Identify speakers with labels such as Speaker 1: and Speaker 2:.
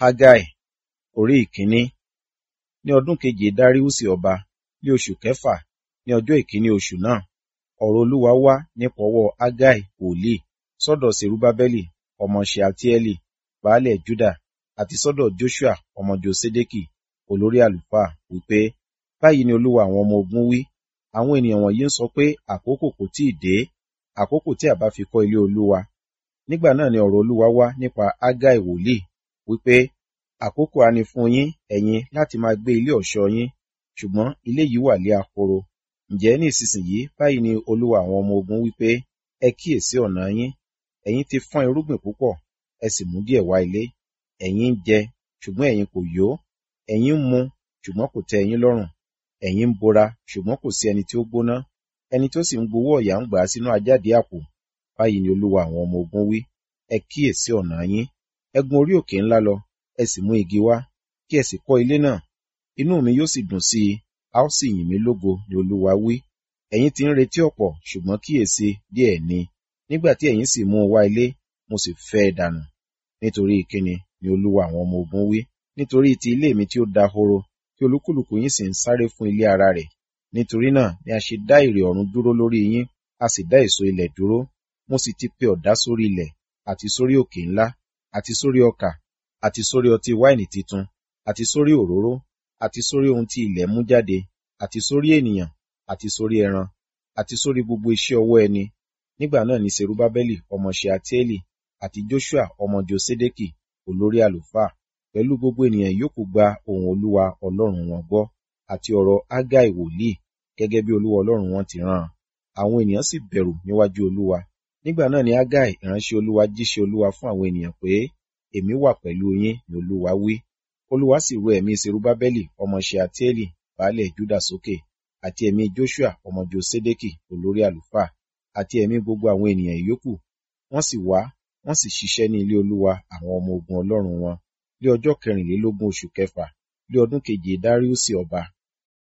Speaker 1: Hágáì orí ìkíní. Ní ọdún keje Dáríùsì ọba, ní oṣù kẹfà, ní ọjọ́ ìkíní oṣù náà, ọ̀rọ̀ Olúwa wá nípa ọwọ́ Hágáì wòlíì sọ́dọ̀ Serubábẹ́lì ọmọ Ṣealtieli, baálẹ̀ Júdà, àti sọ́dọ̀ Joṣua ọmọ Josedeki, olórí àlùfáà, wípé, Báyìí ni Olúwa àwọn ọmọ ogun wí, àwọn ènìyàn wọ̀nyí ń sọ pé àkókò kò tíì dé, àkókò tí a bá fi kọ́ ilé Olúwa. Nígbà náà ni ọ̀rọ̀ Olúwa wá nípa Hágáì wòlíì, wípé, àkókò ha ni fún yín, ẹ̀yin, láti máa gbé ilé ọ̀ṣọ́ yín, ṣùgbọ́n ilé yìí wà lé ahoro. Ǹjẹ́ ní ìsinsìnyí báyìí ni Olúwa àwọn ọmọ ogun wípé, ẹ kíyèsí ọ̀nà yín, ẹ̀yin ti fọ́n irúgbìn púpọ̀, ẹ sì mú díẹ̀ wá ilé. Ẹ̀yin ń jẹ, ṣùgbọ́n ẹ̀yin kò yó, ẹ̀yin ń mu, ṣùgbọ́n kò tẹ́ ẹ̀yin lọ́rùn. Ẹ̀yin ń bora, ṣùgbọ́n kò sí ẹni tí ó gbóná, ẹni tí ó sì ń gbowó ọ̀yà ń gbà á sínú àjáde àpò. Báyìí ni Olúwa àwọn ọmọ ogun wí, ẹ kíyèsí ọ̀nà yín, ẹ gun orí òkè ńlá lọ, ẹ sì mú igi wá, kí ẹ sì kọ́ ilé náà. Inú mi yóò sì dùn sí i, a ó sì yìn mí lógo ni Olúwa wí. Ẹ̀yin ti ń retí ọ̀pọ̀, ṣùgbọ́n kíyèsí díẹ̀ ni. Nígbà tí ẹ̀yin sì mú un wá ilé, mo sì fẹ́ ẹ dànù. Nítorí ìkíni ni Olúwa àwọn ọmọ ogun wí. Nítorí ti ilé mi tí ó dahoro, tí olúkúlùkù yín sì ń sáré fún ilé ara rẹ̀. Nítorí náà ni a ṣe dá ìrè ọ̀run dúró lórí yín, a sì dá èso ilẹ̀ dúró. Mo sì ti pe ọ̀dá sórí ilẹ̀, àti sórí òkè ńlá, àti sórí ọkà, àti sórí ọtí wáìnì titun, àti sórí òróró, àti sórí ohun tí ilẹ̀ mú jáde, àti sórí ènìyàn, àti sórí ẹran, àti sórí gbogbo iṣẹ́ ọwọ́ ẹni. Nígbà náà ni Serubábẹ́lì ọmọ Ṣealtieli àti Joṣua ọmọ Josedeki, olórí àlùfáà, pẹ̀lú gbogbo ènìyàn yòókù gba ohùn Olúwa Ọlọ́run wọn gbọ́, àti ọ̀rọ̀ Hágáì wòlíì, gẹ́gẹ́ bí Olúwa Ọlọ́run wọn ti rán an. Àwọn ènìyàn sì bẹ̀rù níwájú Olúwa. Nígbà náà ni Hágáì ìránṣẹ́ Olúwa jíṣẹ́ Olúwa fún àwọn ènìyàn pé, Èmi wà pẹ̀lú yín, ni Olúwa wí. Olúwa sì ru ẹ̀mí Serubábẹ́lì ọmọ Ṣealtieli, baálẹ̀ Júdà sókè, àti ẹ̀mí Joṣua ọmọ Josedeki, olórí àlùfáà, àti ẹ̀mí gbogbo àwọn ènìyàn yòókù. Wọ́n sì wá, wọ́n sì ṣiṣẹ́ ní ilé Olúwa àwọn ọmọ ogun Ọlọ́run wọn, ní ọjọ́ kẹrìnlélógún oṣù kẹfà, ní ọdún keje Dáríùsì ọba.